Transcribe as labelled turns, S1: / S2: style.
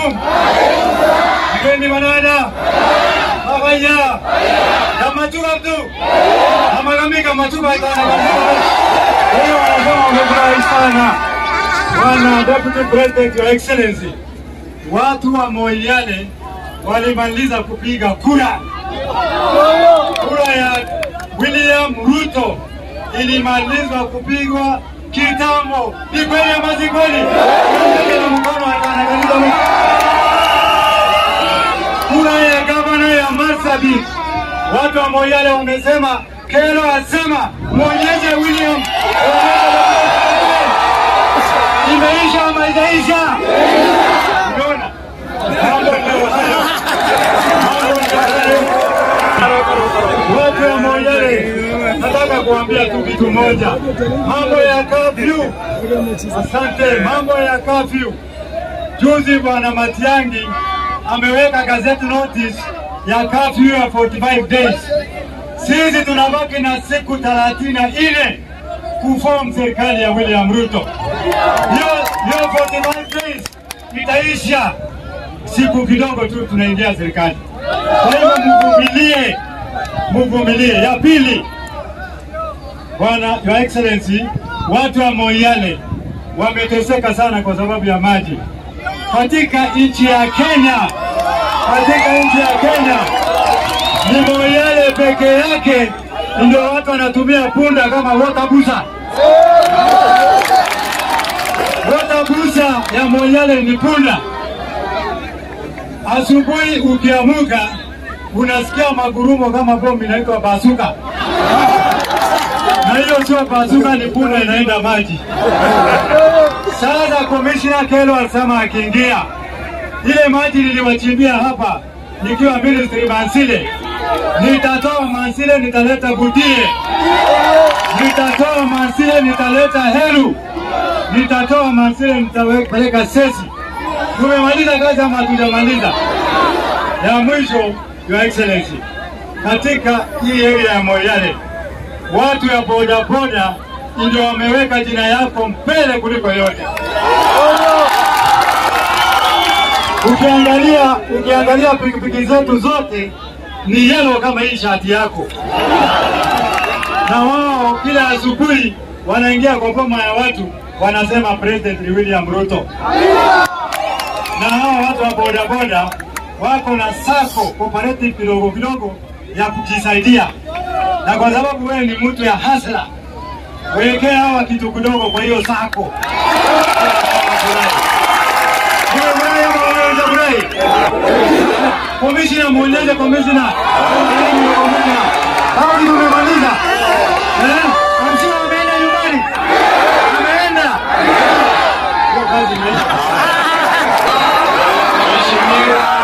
S1: alaikum. Mgeni manana. Mabaya. Kamachuka mtu. Amagami kamachuka sana. Hiyo wanasema wamefurahi sana. Bwana Deputy President, Your Excellency, watu wa Moyale walimaliza kupiga kura. Kura ya William Ruto ilimalizwa kupigwa kitambo. Ni kweli ama si kweli? Kila mkono anakanyaga mkono. Kura ya gavana ya Marsabit, watu wa Moyale wamesema, Kero asema mwonyeshe William imeisha ama haijaisha? Unaona? Mambo ndio haya. Mambo ndio haya. Watu wa Moyale, nataka kuambia tu kitu moja, mambo ya kafyu. Asante, mambo ya kafyu. Juzi bwana Matiang'i ameweka gazeti notice ya kafyu ya 45 days. Sisi tunabaki na siku 34 kuform serikali ya William Ruto. Hiyo hiyo 45 days itaisha siku kidogo tu, tunaingia serikali. Kwa hivyo mvumilie, mvumilie. Ya pili, Bwana Your Excellency, watu wa Moyale wameteseka sana kwa sababu ya maji katika nchi ya Kenya. Katika nchi ya Kenya ni Moyale peke yake ndio watu wanatumia punda kama water busa. Water busa ya Moyale ni punda. Asubuhi ukiamuka unasikia magurumo kama bomu inaitwa basuka, na hiyo sio basuka, ni punda inaenda maji. Sasa Commissioner Kelo alisema akiingia ile maji niliwachimbia hapa nikiwa ministry Mansile, nitatoa Mansile, nitaleta Budie, nitatoa Mansile, nitaleta Heru, nitatoa Mansile, nitapeleka Sesi. Tumemaliza kazi ama hatujamaliza? Ya mwisho, Your Excellency, katika hii area ya Moyale watu ya bodaboda ndio wameweka jina yako mbele kuliko yote. Ukiangalia ukiangalia pikipiki zetu zote ni yellow kama hii shati yako, na wao kila asubuhi wanaingia kwa boma ya watu wanasema President ni William Ruto, na hao watu wa bodaboda wako na sako cooperative kidogo kidogo ya kujisaidia, na kwa sababu wewe ni mtu ya hasla, wekea hawa kitu kidogo kwa hiyo sako. Umefurahi ama hujafurahi? Komishina, muonyeshe komishina. Komishina, kama ndio umemaliza eh? Kamshina ameenda nyumbani, ameenda hiyo kazi imeisha. Mheshimiwa